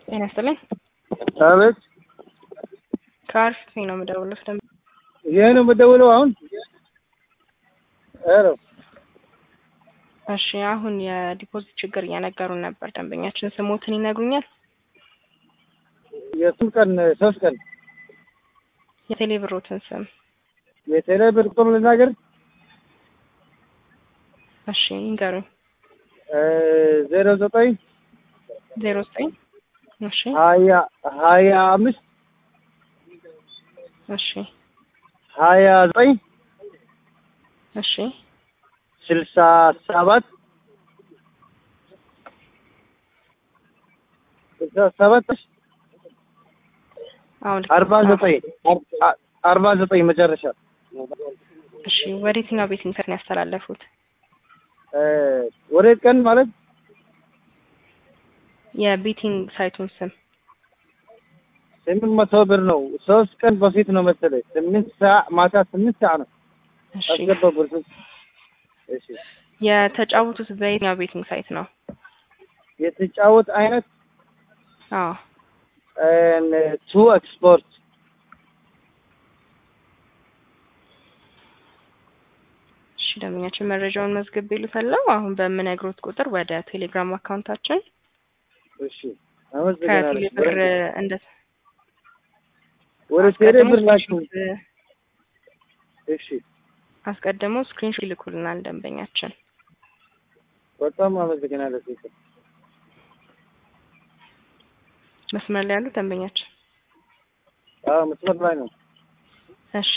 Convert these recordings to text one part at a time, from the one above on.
ጤና ይስጥልኝ። አቤት። ከአርፊ ነው የምደውለው። ደም ይሄ ነው የምደውለው አሁን። ሄሎ እሺ፣ አሁን የዲፖዚት ችግር እየነገሩን ነበር። ደንበኛችን ስሞትን ይነግሩኛል? የስንት ቀን? ሶስት ቀን። የቴሌ ብሮትን ስም የቴሌ ብር ቁጥር ልናገር? እሺ ይንገሩኝ። ዜሮ ዘጠኝ ዜሮ ዘጠኝ እሺ ሀያ ሀያ አምስት እሺ ሀያ ዘጠኝ እሺ ስልሳ ሰባት ስልሳ ሰባት አሁን አርባ ዘጠኝ አርባ ዘጠኝ መጨረሻ እሺ ወደ የትኛው ቤት ኢንተር ነው ያስተላለፉት? ወደ ቀን ማለት የቤቲንግ ሳይቱን ስም ስምንት መቶ ብር ነው። ሶስት ቀን በፊት ነው መሰለኝ። ስምንት ሰዓት ማታ ስምንት ሰዓት ነው እሺ አስገባ ብር። እሺ የተጫወቱት በየትኛው ቤቲንግ ሳይት ነው? የተጫወት አይነት አዎ ቱ ኤክስፖርት እሺ ደንበኛችን መረጃውን መዝግብ ይሉታለው። አሁን በምነግሮት ቁጥር ወደ ቴሌግራም አካውንታችን እሺ አመሰግናለሁ። ከቴሌ ብር እንደ ወደ ቴሌ ብር ላችሁ። ስክሪንሾት እሺ አስቀድመው ስክሪንሾት ይልኩልናል ደንበኛችን። በጣም አመሰግናለሁ። ሴት መስመር ላይ ያሉ ደንበኛችን አዎ መስመር ላይ ነው። እሺ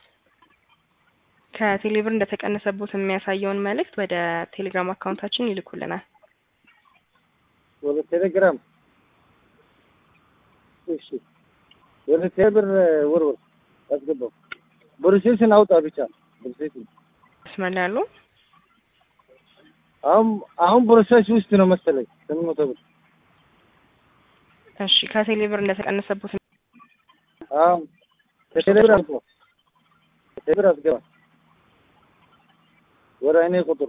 ከቴሌ ብር እንደተቀነሰቦት የሚያሳየውን መልእክት ወደ ቴሌግራም አካውንታችን ይልኩልናል። ወደ ቴሌግራም እሺ ወደ ቴሌ ብር ውርውር አስገባው። ብሩሴስን አውጣ ብቻ ብሩሴስን መስመር ላይ ያሉ አሁን አሁን ፕሮሰስ ውስጥ ነው መሰለኝ ስምንት መቶ ብር እሺ ከቴሌ ብር እንደተቀነሰቦት አዎ ከቴሌ ብር አስገባ ከቴሌ ብር አስገባ ወደ እኔ ቁጥር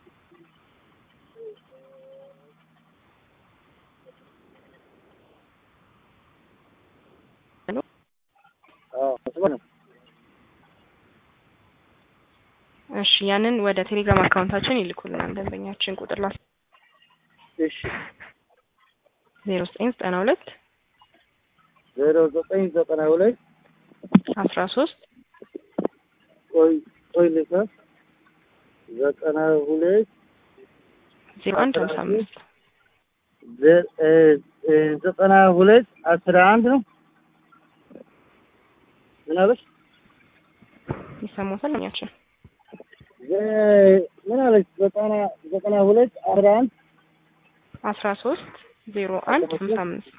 አዎ መስመር ነው እሺ ያንን ወደ ቴሌግራም አካውንታችን ይልኩልናል ደንበኛችን ቁጥር ላስ እሺ ዜሮ ዘጠኝ ዘጠና ሁለት ዜሮ ዘጠኝ ዘጠና ሁለት አስራ ሶስት ቆይ ቆይ ልካ ዘጠና ሁለት ዜሮ አንድ ሀምሳ አምስት ዘ- እ- እ- ዘጠና ሁለት አስራ አንድ ነው ምን አለች ይሰማታል ደንበኛችን ዘ- ምን አለች ዘጠና ዘጠና ሁለት አስራ አንድ አስራ ሶስት ዜሮ አንድ ሀምሳ አምስት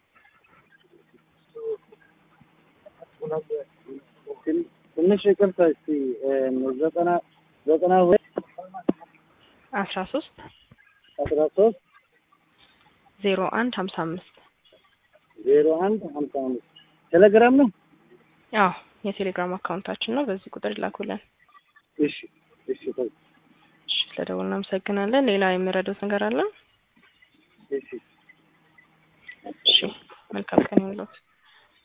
ትን- ትንሽ ይቅርታ እስቲ እ፣ ዘጠና ዘጠና ሁለት አስራ ሶስት አስራ ሶስት ዜሮ አንድ ሀምሳ አምስት ዜሮ አንድ ሀምሳ አምስት ቴሌግራም ነው አዎ የቴሌግራም አካውንታችን ነው። በዚህ ቁጥር ይላኩልን። እሺ እሺ ቆይ እሺ ስለደወሉ እናመሰግናለን። ሌላ የሚረዱት ነገር አለ? እሺ እሺ መልካም ቀን ይሁንልዎት።